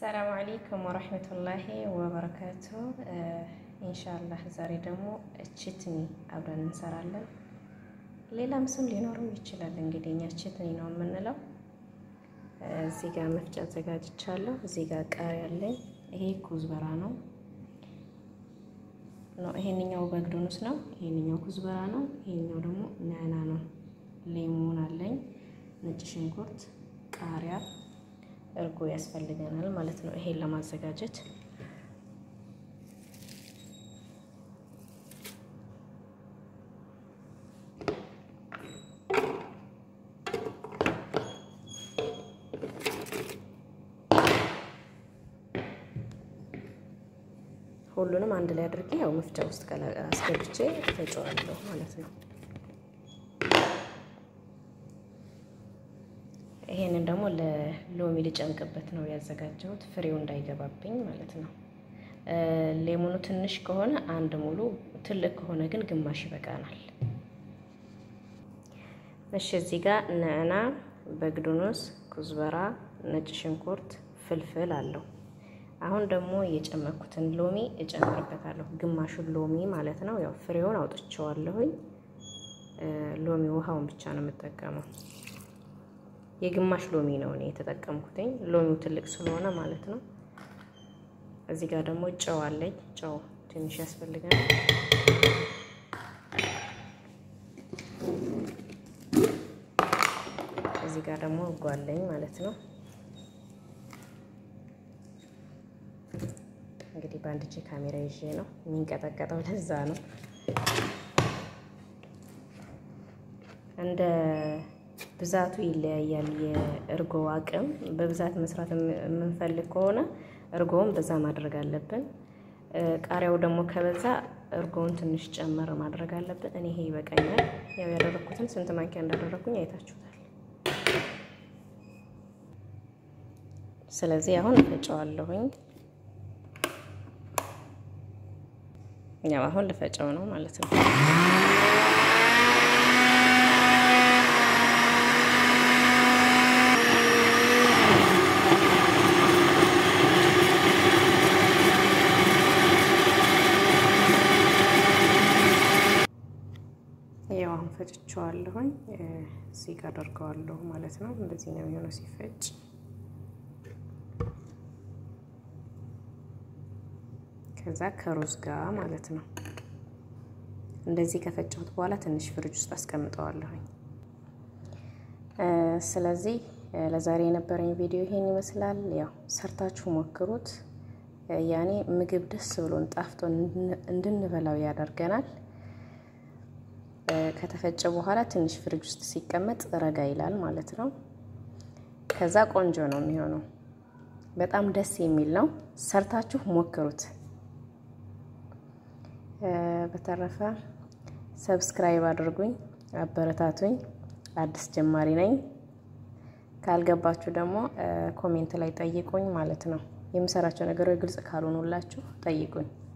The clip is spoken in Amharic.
አሰላሙ አለይኩም ወረህመቱላሂ ወበረካቱ። ኢንሻላህ ዛሬ ደግሞ ችትኒ አብረን እንሰራለን። ሌላም ስም ሊኖረው ይችላል። እንግዲህ እኛ ችትኒ ነው የምንለው። እዚህ ጋር መፍጫ አዘጋጅቻለሁ። እዚህ ጋር ቃሪያ አለኝ። ይሄ ኩዝበራ ነው ነው ይሄንኛው በግዶንስ ነው። ይሄንኛው ኩዝበራ ነው። ይሄኛው ደግሞ ናና ነው። ሌሞን አለኝ፣ ነጭ ሽንኩርት፣ ቃሪያ እርጎ ያስፈልገናል ማለት ነው። ይሄን ለማዘጋጀት ሁሉንም አንድ ላይ አድርጌ ያው መፍጫ ውስጥ አስገብቼ ፈጨዋለሁ ማለት ነው። ይሄንን ደግሞ ለሎሚ ልጨምቅበት ነው ያዘጋጀሁት፣ ፍሬው እንዳይገባብኝ ማለት ነው። ሌሞኑ ትንሽ ከሆነ አንድ ሙሉ፣ ትልቅ ከሆነ ግን ግማሽ ይበቃናል። እሺ፣ እዚህ ጋር ነዕና፣ በግዱኑስ፣ ኩዝበራ፣ ነጭ ሽንኩርት፣ ፍልፍል አለው። አሁን ደግሞ የጨመኩትን ሎሚ እጨምርበታለሁ፣ ግማሹን ሎሚ ማለት ነው። ያው ፍሬውን አውጥቼዋለሁኝ። ሎሚ ውሃውን ብቻ ነው የምጠቀመው። የግማሽ ሎሚ ነው እኔ የተጠቀምኩትኝ ሎሚው ትልቅ ስለሆነ ማለት ነው። እዚህ ጋር ደግሞ ጨው አለኝ። ጨው ትንሽ ያስፈልጋል። እዚህ ጋር ደግሞ እጓለኝ ማለት ነው። እንግዲህ በአንድ እጄ ካሜራ ይዤ ነው የሚንቀጠቀጠው፣ ለዛ ነው እንደ ብዛቱ ይለያያል። የእርጎ አቅም በብዛት መስራት የምንፈልግ ከሆነ እርጎውን በዛ ማድረግ አለብን። ቃሪያው ደግሞ ከበዛ እርጎውን ትንሽ ጨመር ማድረግ አለብን። እኔ ይሄ ይበቃኛል። ያው ያደረኩትን ስንት ማንኪያ እንዳደረኩኝ አይታችሁታል። ስለዚህ አሁን እፈጨዋለሁኝ። ያው አሁን ልፈጨው ነው ማለት ነው። ያው አሁን ፈጭቼዋለሁኝ። እዚህ ጋር አደርገዋለሁ ማለት ነው። እንደዚህ ነው የሚሆነው ሲፈጭ። ከዛ ከሩዝ ጋር ማለት ነው። እንደዚህ ከፈጨሁት በኋላ ትንሽ ፍሪጅ ውስጥ አስቀምጠዋለሁኝ። ስለዚህ ለዛሬ የነበረኝ ቪዲዮ ይሄን ይመስላል። ያው ሰርታችሁ ሞክሩት። ያኔ ምግብ ደስ ብሎን ጣፍቶን እንድንበላው ያደርገናል። ከተፈጨ በኋላ ትንሽ ፍሪጅ ውስጥ ሲቀመጥ ረጋ ይላል ማለት ነው። ከዛ ቆንጆ ነው የሚሆነው። በጣም ደስ የሚል ነው። ሰርታችሁ ሞክሩት። በተረፈ ሰብስክራይብ አድርጉኝ፣ አበረታቱኝ። አዲስ ጀማሪ ነኝ። ካልገባችሁ ደግሞ ኮሜንት ላይ ጠይቁኝ ማለት ነው። የምሰራቸው ነገሮች ግልጽ ካልሆኑላችሁ ጠይቁኝ።